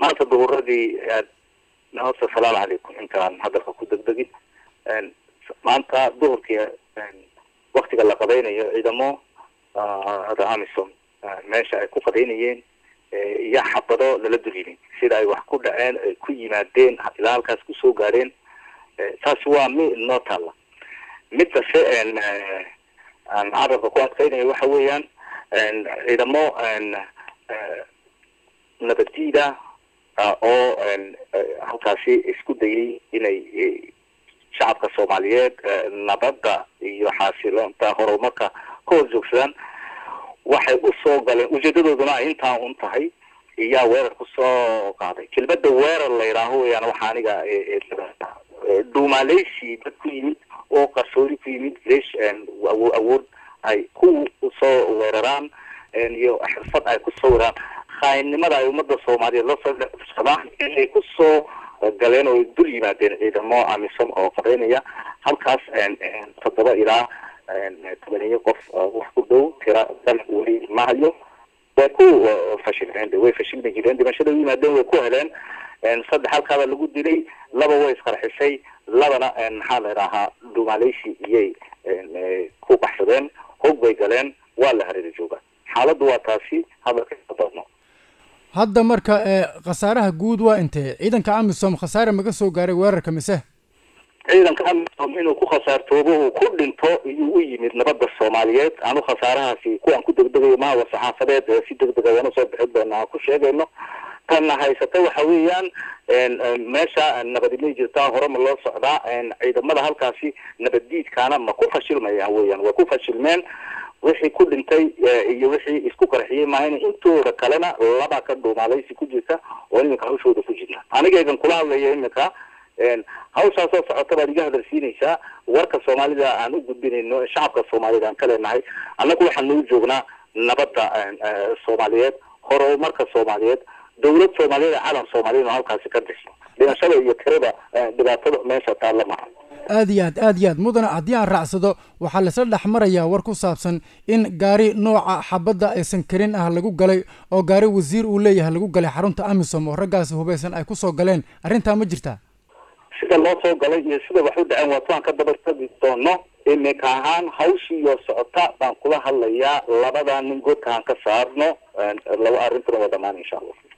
maanta duhuradii horta asalaamu calaykum intaan hadalka ku degdegin maanta duhurkii waktiga la qadaynayo ciidamo hada amisom meesha ay ku qadaynayeen iyo xabado lala dulyimi sida ay wax ku dhaceen ay ku yimaadeen ilaa halkaas kusoo gaadheen taasi waa mi noo taalla midase aan carabka ku adkaynayo waxa weeyaan ciidamo nabaddiida oo halkaasi isku dayay inay shacabka soomaaliyeed nabadda iyo xaasiloonta horumarka ka hor joogsadaan waxay usoo galeen ujeedadooduna ay intaa un tahay iyaa weerar kusoo qaaday kelmada weerar la yidhaaho weyaan waxa aniga dhuumaaleysi dad ku yimid oo qarsoodi ku yimid lesh awood ay ku soo weeraraan iyo xirfad ay kusoo weeraraan khaayinnimada ay ummadda soomaaliyeed lasoo dhexsadaan inay kusoo galeen oo dul yimaadeen ciidamo amisom oo qadaynaya halkaas toddoba ilaa tobaniyo qof wax ku dhow tira dal weli ma hayo way ku fashilmeen way fashilmi jireen dhimashada u yimaadeen way ku heleen saddex halkaaba lagu dilay laba way isqarxisay labana maxaa la idhaahaa dhuumaaleysi iyay ku baxsadeen hog bay galeen waa la hareera jooga xaaladdu waa taasi hadalka doodno hadda marka khasaaraha guud waa intee ciidanka amisom khasaare maga soo gaaray weerarka mise ciidanka amisom inuu ku khasaartoobo uu ku dhinto iyuu u yimid nabadda soomaaliyeed anu khasaarahaasi kuwaan ku degdegayo mahawa saxaafadeed si degdega waana soo bixin doona aan ku sheegayno tanna haysata waxa weeyaan meesha nabadimay jirtaa hore ma loo socdaa ciidamada halkaasi nabaddiidkaana ma ku fashilmayaan weeyaan way ku fashilmeen wixii ku dhintay iyo wixii isku qarxiyey maahan intooda kalena laba ka dhuumaalaysi ku jirta oo iminka hawshooda ku jirta anigaygan kula hadlaya iminka hawshaasoo socota baad iga hadalsiinaysaa warka soomaalida aan u gudbinayno shacabka soomaaliyed aan ka leenahay annagu waxaan nagu joognaa nabadda soomaaliyeed horumarka soomaaliyeed dawlad soomaaliyeed calan soomaaliyeed oo halkaasi ka dhisno dhimashada iyo tirada dhibaatada meesha taalla maha aad iyo aad aad iyo aad mudana haddii aan raacsado waxaa laisla dhex marayaa war ku saabsan in gaari nooca xabadda aysan karin ah lagu galay oo gaari wasiir uu leeyahay lagu galay xarunta amisom oo raggaasi hubaysan ay kusoo galeen arrintaa ma jirtaa sida loo soo galay iyo sida wax u dhaceen waa tuaan ka dabartagi doono imika ahaan hawshiiyo socota baan kula hadlayaa labada nin godkaan ka saarno laba arrintuna waa dhamaan insha allah